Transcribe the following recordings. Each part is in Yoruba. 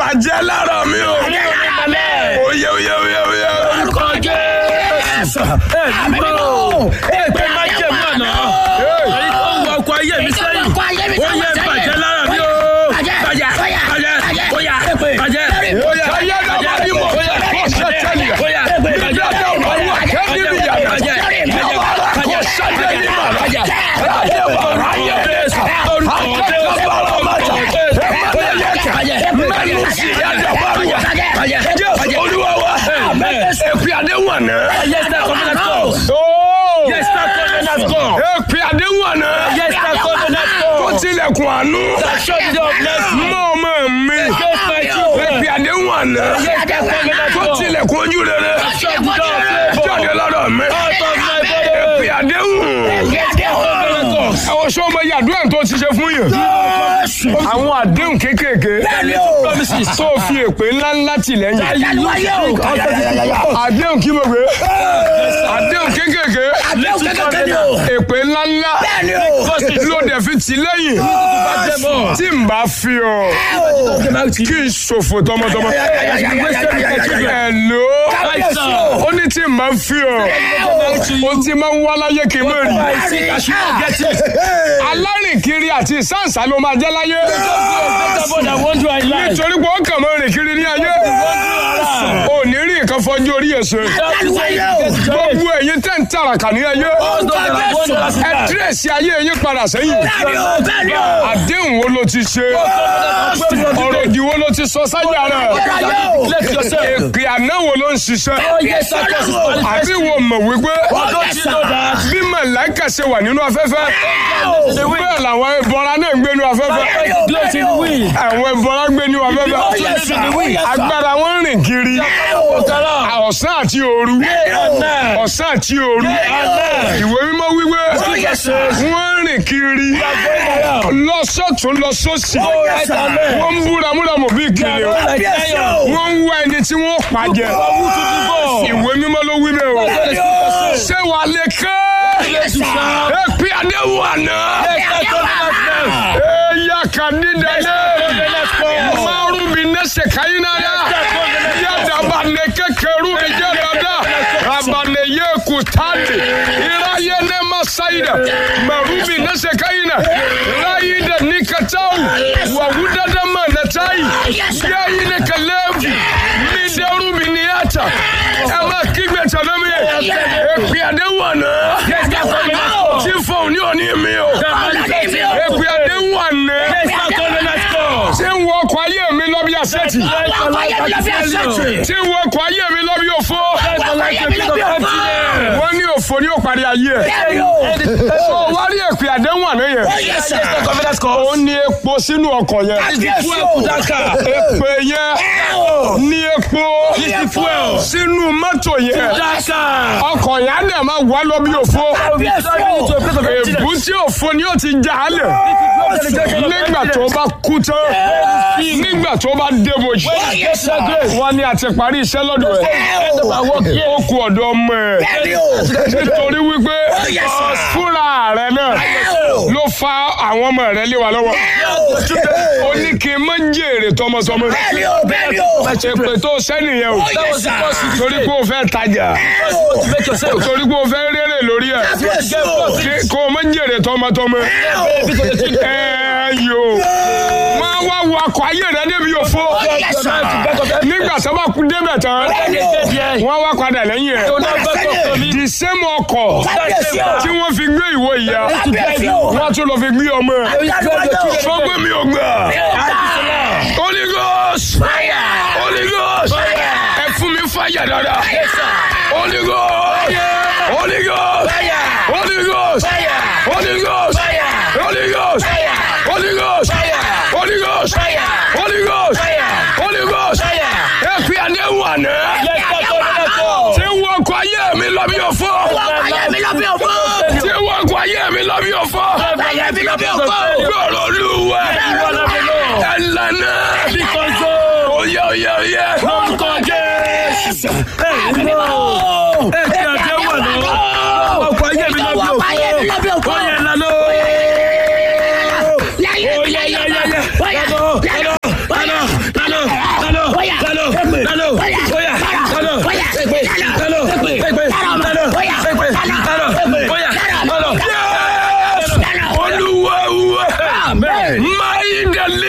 bàjẹ́ lára mi o. Oyè oyè oyè oyè. Orúkọ Jésù. Ẹ ní bọ́. Ẹ pé má jẹ̀ mọ́ àná. Èyí tó ń wọ ọkọ̀ ayé mi sẹ́yìn. Ó yẹ bàjẹ́ lára mi o. Bàjẹ́ bàjẹ́ bóyá bàjẹ́ bóyá Ayé dàbà bí mo bóyá kọ́ sẹ́tẹ̀lì. bóyá bàjẹ́ Ìjọba ọ̀rọ̀ wà kẹ́bí mi yàrá. bàjẹ́ Kọ́ sẹ́tẹ̀lì mà. bàjẹ́ Ayé bàrà ayé. Jésù. Orúkọ Jésù. Mẹ́nu sí ẹ̀dá bàrùwà. Jésù olúwa wa. Èpè àdéhùn àná. Yes, that covenant call. Ooo. Yes, that covenant call. Èpè àdéhùn àná. Yes, that covenant Tó call. tilẹ̀kùn àánú. That shut the door of mercy. Mọ́ ọmọ mi. Against my children. Èpè àdéhùn àná. Yes, that covenant Tó call. tilẹ̀kùn ojú rere. Shut the door of favor. Jáde lára mi. Out of my Èpè body. àdéhùn. Yes, that covenant call. Àwọn sọ́mọ yàdúrà tó ti ṣe fún yàn. Àwọn àdéhùn kéékèèké. Promises. Tó fi èpè ńláńlá tì lẹ́yìn. Àdéhùn kí mo gbé. Àdéhùn kéékèèké. Èpè ńláńlá. Ló dẹ̀ fi tì lẹ́yìn. Tí n bá fi ọ, kí n ṣòfò tọmọtọmọ. Ẹ̀lò. Ó ní tí n bá fi ọ, ó ti máa ń wá láyé kí n mọ̀ rí. Alárìnkiri àti ìsáǹsá ló máa jẹ́ láyé. Nítorí pé ó kàn máa rìn kiri ní ayé. Ò ní rí nǹkan fọjú orí ẹ̀sẹ̀. Gbogbo ẹ̀yin tẹ̀ ń tàràkà ní ayé. Ẹ dírẹ̀sì ayé yín padà sẹ́yìn. Àdéhùn wo ló ti ṣe? Ọ̀rọ̀ òdì wo ló ti sọ sáyà rẹ̀? Èpè àná wo ló ń ṣiṣẹ́? Àbí wo mọ̀ wípé bí màláìkà ṣe wà nínú afẹ́fẹ́? Bẹ́ẹ̀ làwọn ẹbọra náà ń gbé nínú afẹ́fẹ́. Àwọn ẹbọra ń gbé nínú afẹ́fẹ́. Agbára wọn ń rìn kiri. Ọ̀sán àti òru. Ọ̀sán àti òru. Ìwé mímọ́ wíwé. Wọ́n ń rìn kiri. Lọ́sọ̀tún lọ́sọ̀sì. Wọ́n ń búra múramù bí kìnìún. Wọ́n ń wá ẹni tí wọ́n pàjẹ́. Ìwé mímọ́ ló wí bẹ́ẹ̀ o. Ṣé wàá lè ké? Èpè àdéhùn àná. Eya kanidale. Maru bi nese kainaya. Yada ba ne kekeru bi jadada. Abane ye kutandi. Ira ye ne masaida. Maru bi nese kaina. Raida nikatau. Wa wudada manatai. Ya ine kalevu. Mideru bi niata. Ema kigbe tanami. Epi adewu àná. Tí fóun ní òní mi o. Epi adewu àná. Tí ń wọ ọkọ̀ ayé mi lọ bí àṣẹ́tì. Tí ń wọ ọkọ̀ ayé mi lọ bí òfo. Wọ́n ní òfo ní òparí ayé ẹ̀. Ó wá rí èpè àdéhùn àná yẹn. Ó ní epo sínú ọkọ̀ yẹn. Èpè yẹn ní epo sínú mọ́tò yẹn. Ọkọ̀ yẹn á dẹ̀ máa wá lọ bí òfo. Èbú tí òfo ni ó ti já a lẹ̀. Nígbà tó bá kú tán. Nígbà tó bá débojì. Wọ́n ní a ti parí iṣẹ́ lọ́dọ̀ ẹ̀. Ó kú ọ̀dọ̀ ọmọ ẹ̀. Nítorí wípé fúnra rẹ̀ náà ló fa àwọn ọmọ rẹ̀ lé wa lọ́wọ́. Ó ní kí n má jèrè tọmọtọmọ. Èpè tó sẹ́ni yẹn o. Torí pé o fẹ́ tajà. Torí pé o fẹ́ rere lórí ẹ̀. Kí- Kó o má jèrè tọmọtọmọ. Ẹ yo. Wọ́n wá wọ akọ ayé rẹ̀ débi òfo. Nígbà tó bá kú débẹ̀ tán, wọ́n wá padà lẹ́yìn ẹ̀. The same ọkọ̀ tí wọ́n fi gbé ìwọ ìyá, wọ́n tún lọ fi gbé ọmọ ẹ̀. Fọ́gbẹ́ mi ò gbà. Holy Ghost! Holy Ghost! Ẹ fún mi fàyà dáadáa. Holy Ghost! Holy Ghost! Holy Ghost! Holy Ghost! Holy Ghost! Holy Ghost! Holy Ghost! Holy Ghost! Holy Ghost! Ẹ fi àdéhùn àná. Tí wọ́n kọ ayé mi lọ bí òfò. Tí wọ́n kọ ayé mi lọ bí òfò. Gbọ́dọ̀ olúwa. Ẹ lànà. Oyè oyè oyè. Ọkọ̀ ayé mi lọ bí òkú. Ó yẹ lánàá. Ó yẹ yẹ yẹ yẹ. Lánàá. Lánàá. Lánàá.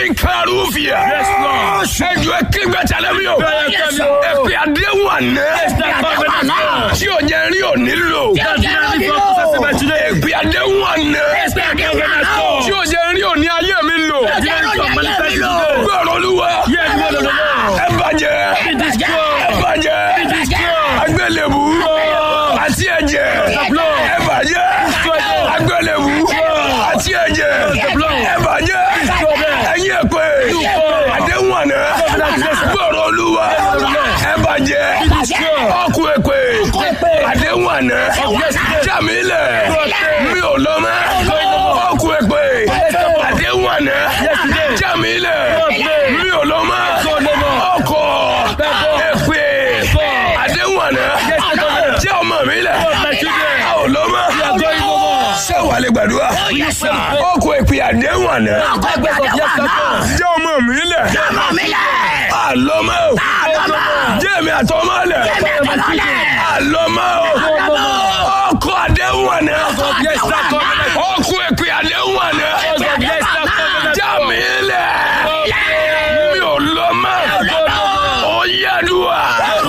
karufia. Yes, Lord. ẹjọ kígbẹ tẹlẹ mi o. Bẹ́ẹ̀ kẹ́ mi o. èpè àdéhùn àná. that covenant God. tí o jẹ rí o nílò. That's the only focus I see by today. èpè àdéhùn àná. That covenant God. tí o jẹ rí o ní ayé mi lò. That's the only God manifest today. gbọ́dọ̀ olúwa. Hear the word of the Lord. ẹ bàjẹ́. It is ẹ God. bàjẹ́. It is God. agbélébù. àti ẹ̀jẹ̀. blood. ẹ bàjẹ́. God. agbélébù. àti ẹ̀jẹ̀. blood. ẹ bàjẹ́. God. ẹ̀yin èpè. God. àdéhùn àná. gbọ́dọ̀ olúwa. ẹ bàjẹ́. ọkù èpè. àdéhùn àná. jàmílẹ̀. mi ò lọ mọ́. ọkù èpè. àdéhùn àná. jàmílẹ̀. mi ò lọ mọ́. ọkọ̀ èpè. àdéhùn àná. jẹ́ ọmọ mi lẹ̀. a ò lọ mọ́. ṣé wàá lè gbàdúrà. ọkọ̀ èpè àdéhùn àná. jẹ́ ọmọ mi lẹ̀. a lọ mọ́. jẹ́ mi àtọmọ́ lẹ̀. a lọ mọ́. ọkọ̀ àdéhùn àná. ọkọ̀ èpè àdéhùn àná. jẹ́ mi lẹ̀. mi ò lọ mọ́. ó yàdùà.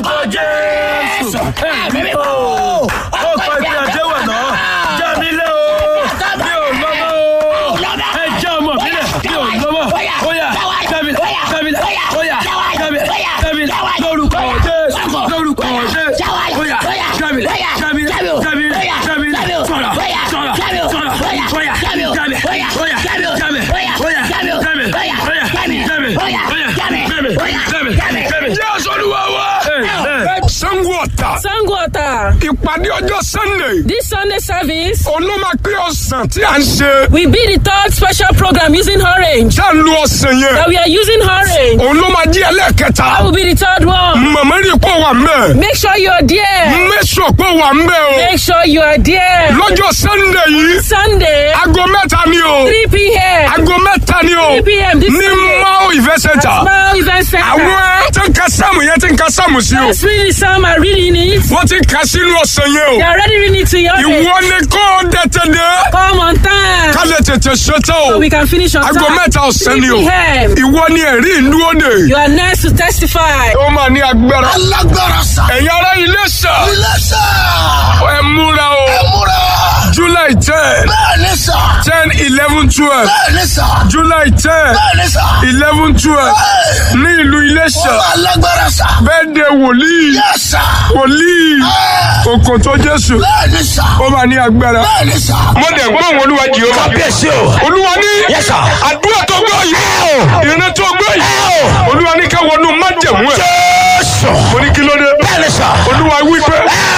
Ọkọ̀ ìpè àdéhùn àná. Já mi lé o. Mi ò lọ́mọ o. Ẹ já ọmọ mi lẹ̀. Mi ò lọ́mọ. Óyá, já mi lẹ̀. Já mi lẹ̀. Óyá, já mi lẹ̀. Já mi lẹ̀. Lórúkọ Jésù. Lórúkọ Jésù. Óyá, já mi lẹ̀. Já mi lẹ̀. Já mi lẹ̀. Já mi lẹ̀. Sọ̀rọ̀. Sọ̀rọ̀. Sọ̀rọ̀. Óyá, já mi. Óyá, já mi. Já mi. Óyá, já mi. Óyá, já mi. Já mi. Óyá, já mi. Já mi. Já mi. Já mi. Jésù Olúwa wa. Amen. Sango Ọ̀tà. Sango Ota. Ìpàdé ọjọ́ Sunday. This Sunday service Olómakpé ọ̀sán tí a ń ṣe. will be the third special program using orange. Tá a lu ọ̀sán yẹn. That we are using orange. Òun ló máa jí ẹlẹ́ẹ̀kẹta. That will be the third one. Màmá rí pọ̀ wà mbẹ́. Make sure you are there. Mẹ́sọ̀ pọ̀ wà mbẹ́ o. Make sure you are there. Lọ́jọ́ Sunday yìí. Sunday, Aago mẹ́ta ni o. 3 p.m. Aago mẹ́ta ni o. 3 p.m. this Ní Sunday. Mao Event Center. Small event center. Àwọn tí ń ka sáàmù yẹn tí ń ka sáàmù sí o. Let's read the psalm and reading it. Wọ́n ti kà sínú ọ̀sán yẹn o. They are already reading it to your Ìwọ ni kò dẹ̀tẹ̀ dé. Come on time. Ká lè tètè ṣetán o. So we can finish on Aago time. mẹ́ta ọ̀sán 3 ni o. p.m. Ìwọ ni ẹ̀rí ìlú òde. You are next to testify. Ó máa ní agbára. alágbára sá. Ẹ̀yin ará ilé sà. ilé sá. Ẹ múra o. múra. July ten bẹ́ẹ̀ni sá. ten eleven twelve bẹ́ẹ̀ni sá. July ten bẹ́ẹ̀ni sá. eleven twelve ní ìlú Iléṣà alágbára sá. bẹ́ẹ̀dẹ̀ wòlíì yẹ sá. wòlíì Òkòtó Jésù bẹ́ẹ̀ni sá. ó máa ní agbára. bẹ́ẹ̀ni sá. mo dẹ̀ gbọ́ àwọn olúwa Jèhófà. kábíyèsí o. olúwa ní Yes, sir. àdúrà tó gbọ́ yìí ìrìn tó gbọ́ yìí olúwa ní káwọn ọdún májẹ̀mú ẹ̀. jésù. mo ní kí ló dé. bẹ́ẹ̀ni sá. olúwa wí pé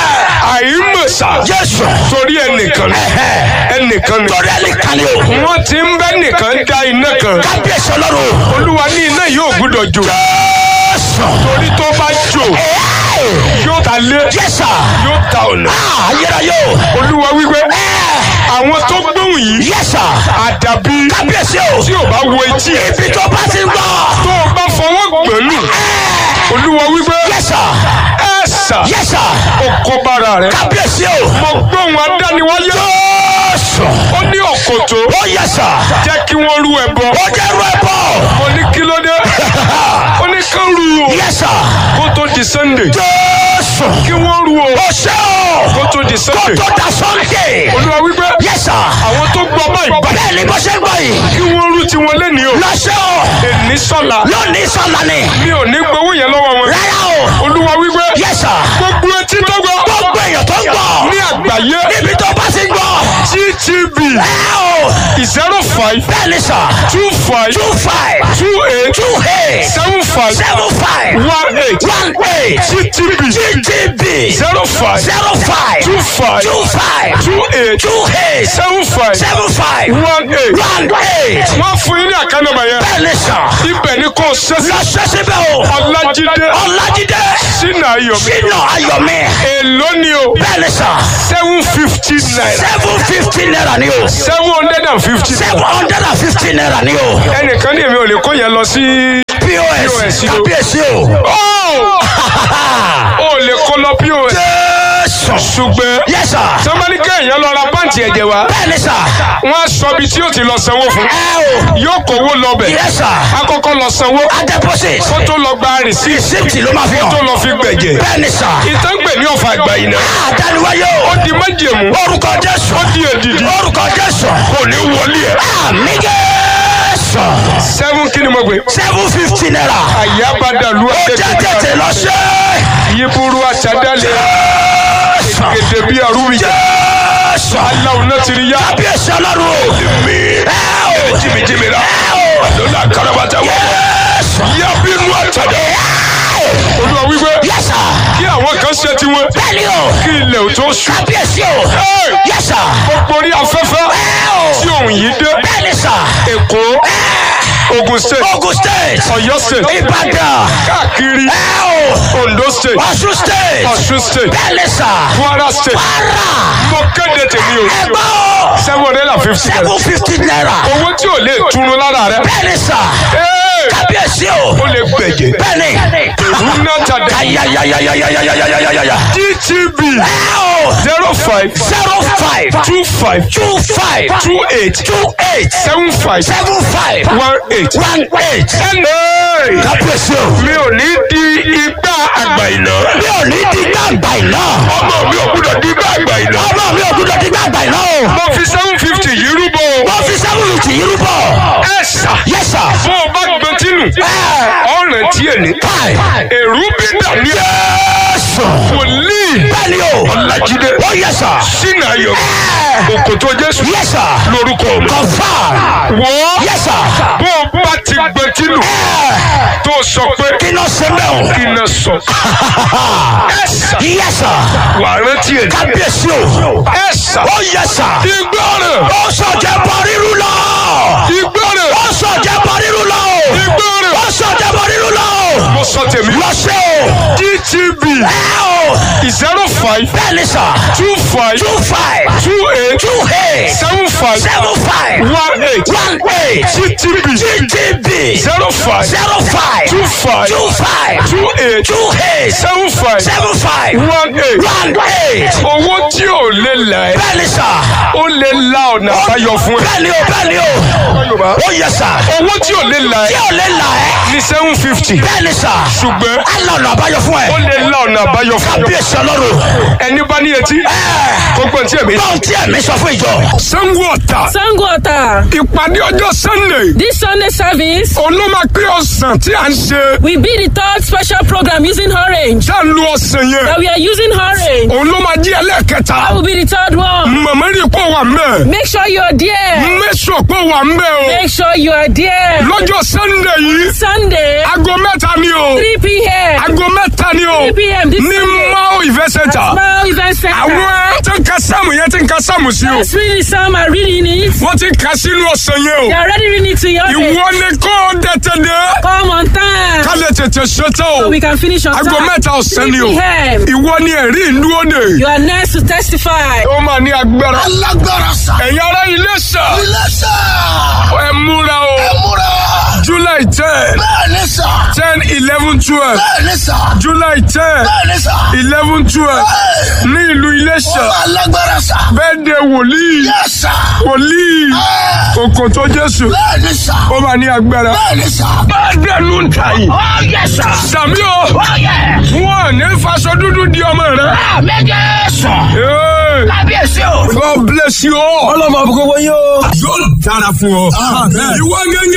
àìmọ̀sà jésù. torí ẹnìkan ni ẹnìkan ni torí ẹni kan ni o. wọ́n ti ń bẹ́ nìkan dá iná kan kábíyèsí ọlọ́run. olúwa ní iná yóò gbúdọ̀ jò jésù. torí tó bá jò yóò ta lé yẹ́sà. yóò ta ọ̀nà ayérayé o. olúwa wí pé àwọn tó gbóhùn yìí yẹ́sà. àdàbí kábíyèsí o. tí ò bá wo etí ẹ̀ ibi tó bá ti ń gbọ́. tó o bá fọwọ́ gbẹ̀lú olúwa wí pé yẹ́sà. ẹ sà yẹ́sà. oko bára rẹ̀ kábíyèsí o. mo gbóhùn adániwáyé jésù. ó ní òkòtó ó yẹ́sà. jẹ́ kí wọ́n rú ẹbọ ó jẹ́ rú ẹ bọ̀. mo ní kí ló dé ó ní kán rú o yẹ́sà. kó tó di sunday jésù. kí wọ́n rú o ó ṣe o. kó tó di sunday tó da sunday. olúwa wí pé yẹ́sà. àwọn tó gbọ́ báyìí báyìí bẹ́ẹ̀ ni bó ṣe ń gbọ́ yìí. kí wọ́n rú tiwọn lẹ́ni o lọ́sẹ̀ o. èní sọ́la lónìí sọ̀la ni. mi ò ní gbowó yẹn lọ́wọ́ wọn rárá o. olúwa wí pé yẹ́sà. gbogbo etí tó gbọ́ gbogbo èèyàn tó ń gbọ́. ní àgbáyé níbi tó bá ti ń gbọ́. ttb ẹ o. zero five bẹ́ẹ̀ ni sà. two five two five. two eight two eight. seven five seven five. one eight one eight. ttb GTB. zero five zero five. two five two five. two eight two eight. seven five seven five. one eight. one eight. wọ́n fún yín ní àkànnàmọ̀ yẹn bẹ́ẹ̀ ni sà. ibẹ̀ ni kò ṣẹ́sí lọ ṣẹ́sí bẹ́ẹ̀ o. ọlájídé ọ̀làjídé. sínú ayọ̀mí sínú ayọ̀mí. èló ni o bẹ́ẹ̀ ni sà. seven fifty naira seven fifty naira ni o. seven hundred and fifty naira seven hundred and fifty naira ni o. ẹnìkan ní èmi ò lè kó yẹn lọ sí. pos POS o. kábíyèsí o. ó ò lè kó lọ pos Jésù. ṣùgbọ́n Yes sir. sọ́mọ́nì kéèyàn lọ ra pàǹtì ẹ̀jẹ̀ wá Bẹ́ẹ̀ni sà. wọ́n á sọ ibi tí yóò ti lọ sanwó fún Ẹ o. yóò kówó lọ́bẹ̀ Yes sir. akọ́kọ́ lọ sanwó A deposit. kó tó lọ gba rìsíìtì Receipt ló máa fi tó hàn. lọ fi gbẹ̀jẹ̀ Bẹ́ẹ̀ni sà. ìtàngbè ní ọ̀fà àgbà yìí náà Àdániwáyé ó o. di májèmú Orúkọ Jésù. ó di èdìdì Orúkọ Jésù. kò ní wọlé ẹ̀. Àmì Jésù. seven kí ni mo gbé. Seven fifty naira. àyàbádàlú Ó jẹ́ tètè lọ ṣe. yíburú àtàdálẹ̀ Jésù. gèdè bí arúgbó Jésù. aláwọ̀ náà ti rí yá. Kábíyèsí ọlọ́run o. mi Ẹ o. jìmìjìmì rà Ẹ o. lọ́la karabata wọ̀ Jésù. yábínú àtàdá olúwa wípé Yes sir. kí àwọn kan ṣe tiwọn Bẹ́ẹ̀ni o. kí ilẹ̀ ò tó sùn. Kábíyèsí o. Hey! Yes sir. gbogbo orí afẹ́fẹ́ Ẹ o. tí òun yìí dé Bẹ́ẹ̀ni sà. èkó ogun state Ogun state. ọ̀yọ́ state Ìbàdàn. káàkiri Ẹ o. ondo state Ọ̀ṣun state. ọ̀ṣun state Bẹ́ẹ̀ni sà. kwara state Para. mo kéde tèmi o Ẹgbẹ́ o. seven hundred and fifty naira Seven fifty naira. owó tí ò lè túnú lára rẹ Bẹ́ẹ̀ni sà. Hey! Kábíyèsí o. ó lè gbẹ̀jẹ̀ Bẹ́ẹ̀ni. rúnà tàdé Ayayayayayayayayayaya. dtb Ẹ o. zero five Zero five. two five Two five. two eight Two eight. seven five Seven five. one eight. One eight. Hey! Kábíyèsí o. mi ò ní di igbá àgbà ìná. Mi ò ní di gbàgbà iná. ọmọ mi ò gbúdọ̀ di igbá àgbà ìná. Ọmọ mi ò gbúdọ̀ di gbàgbà iná o. mo fi seven fifty yìí rúbọ. Wọ́n fi seven fifty yìí rúbọ. ẹ ṣá. Yes sir. bó o bá gbọ́n tínú. ọ̀rẹ́ tí ẹ ní. Káì. èrú bí dàní. Jésù. wòlíì. Bẹ́ẹ̀ni o. ọ̀làjídé. Ó yẹ sà. sínú ayọ̀. òkòtò jésù. Yes sir. lórúkọ mi. Confirm. wọ́. Yes sir. bó o bá ti gbọ́n tínú. tó sọ pé Kí ló ṣe bẹ́ẹ̀ o? kí n sọ. ẹ ṣá. Yes sir. wà á rántí ẹ̀ ní. Kábíyèsí o. ẹ ṣá. Ó yẹ sà. ìgbọràn. Ó sọ̀jẹ̀ bọ̀ rírú lọ. ìgbọràn. Ó sọ̀jẹ̀ bọ̀ rírú lọ. ìgbọràn. Ó sọ̀jẹ̀ bọ̀ rírú lọ. mo sọ tèmi. Lọ ṣe o. dtb Ẹ o. zero five Bẹ́ẹ̀ni sà. two five Two five. two eight Two eight. seven five Seven five. one eight One eight. dtb GTB. zero five Zero five. two five Two five. two eight Two eight. seven five Seven five. one eight. One eight. owó tí ò lè là ẹ́ Bẹ́ẹ̀ni sà. ó lè la ọ̀nà àbáyọ fún ẹ. Bẹ́ẹ̀ni o, bẹ́ẹ̀ni o. Yorùbá. Ó yẹ sà. owó tí ò lè là Tí ẹ́ ò lè là ẹ́. ní seven fifty Bẹ́ẹ̀ni sà. ṣùgbọ́n Alọ̀nà àbáyọ fún ẹ. ó lè la ọ̀nà àbáyọ fún ẹ. Kábíyèsí ọlọ́run. ẹni bá ní etí Ẹ kó gbọ́n tí èmi. báwọn tí ẹ̀mí sọ fún ìjọ. sango ọ̀tà Sango Ota. ìpàdé ọjọ́ sunday This Sunday service olómakpé ọ̀sán tí a ń ṣe will be the third special program using orange. tá a lu ọ̀sán yẹn That we are using orange. òun ló máa jí That ẹlẹ́ẹ̀kẹta will be the third one. màmá rí pọ̀ wà mẹ́ Make sure you are there. mẹ́sọ̀ pọ̀ wà mẹ́ o Make sure you are there. lọ́jọ́ sunday yìí Sunday, aago mẹ́ta ni o 3 p.m. aago mẹ́ta ni o 3 p.m. this ní Sunday. mao event center Smile Event Center. àwọn tí ń ka sáàmù yẹn tí ń ka sáàmù sí o That's really some are reading it. wọ́n ti ka sínú ọ̀sán yẹn They o are already reading it to your ìwọ ni kò tètè dé Come on time. ká lè tètè ṣetán o So we can finish on aago time. mẹ́ta ọ̀sán ni o 3 p.m. ìwọ ni ẹ̀rí ìlú òde You are next to testify. ó máa ní agbára Alágbára sà. ẹ̀yin ará ilé sà Ilé sà. ẹ múra o Múra. july ten Bẹ́ẹ̀ni sà. ten eleven twelve Bẹ́ẹ̀ni sà. july ten Bẹ́ẹ̀ni sà. eleven twelve ní ìlú Iléṣà Alágbára sà. bẹ́ẹ̀dẹ̀ wòlíì Yes sà. wòlíì òkòtó Jésù Bẹ́ẹ̀ni sà. ó máa ní agbára Bẹ́ẹ̀ni sà. bẹ́ẹ̀dẹ̀ ló ń ta yìí Ó yẹ sà. sàmí o Ó yẹ. wọn ò ní faṣọ dúdú di ọmọ rẹ. Àmẹ́jẹ sà. Hey, Kábíyèsí o. God bless you all. ọlọ́mọ àbúkọ́ wọ́n yóò. yóò dára fún ọ. ìwọ gẹ́gẹ́.